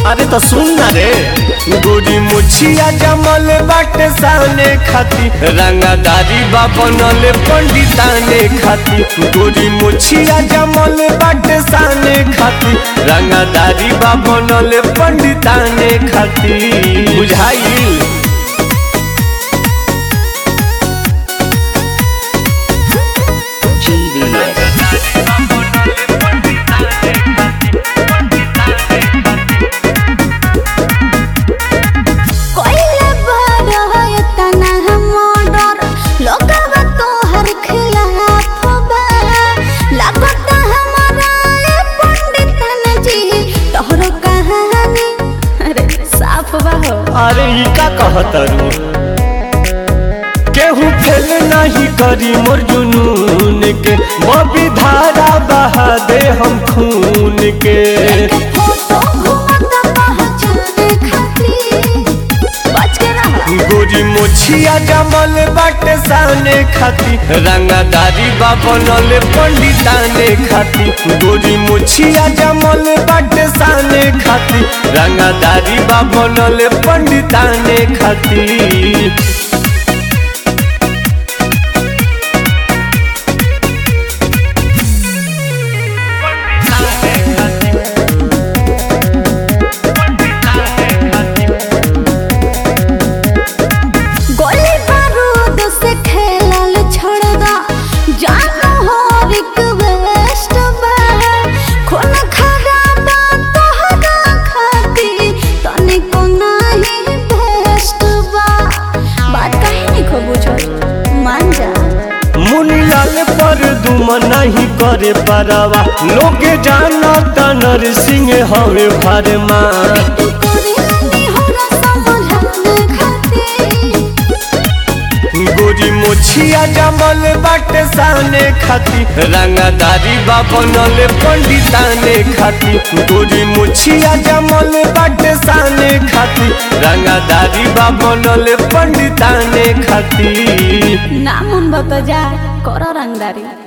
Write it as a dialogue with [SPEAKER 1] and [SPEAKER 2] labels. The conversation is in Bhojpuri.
[SPEAKER 1] अरे तो सुन ना रे गोरी मुछिया जमल बाटे साने खाती रंगादारी बा बनल पंडिताने खाती गोरी मुछिया जमल बाटे साने खाती रंगादारी बा बनल पंडिताने खाती बुझाइल
[SPEAKER 2] GVS.
[SPEAKER 3] कोइले बड़ है तना मर्डर लोगवा तोहर खिलाफ बा लागत हमारा ए पंडितन जी तोहर कहानी अरे साफ बा हो
[SPEAKER 1] अरे ई का कहतरू केहू फेल नहीं करी मोर जुनून के बबी धारा बहा दे हम खून के
[SPEAKER 3] फोटो घुमता पहचाने खातिर बच के रहा
[SPEAKER 1] गोरी मोछिया जमल बाटे साने खाती रंगादारी बा बनल पंडिताने खाती गोरी मोछिया जमल बाटे साने खाती रंगादारी बा बनल पंडिताने खाती
[SPEAKER 3] गोली बारूद से खेलल छोड़ दा जानो हो रिक्वेस्ट बा खून खराबा तोहरा खाती तनिको नाही बेस्ट बा बात काहे नहीं खो बुझल मान जा
[SPEAKER 1] मुनीलाल पर दुम नहीं करे परवा लोग जाना तनर सिंह हवे भरमा
[SPEAKER 3] तू करे नहीं होला समझाने खाती
[SPEAKER 1] गोरी मोछिया जमल बाटे साने खाती रंगादारी बा बनल पंडिताने खाती गोरी मोछिया जमल बाटे साने खाती रंगादारी बा बनल पंडिताने खाती
[SPEAKER 3] नाम उन बता जा करो रंगदारी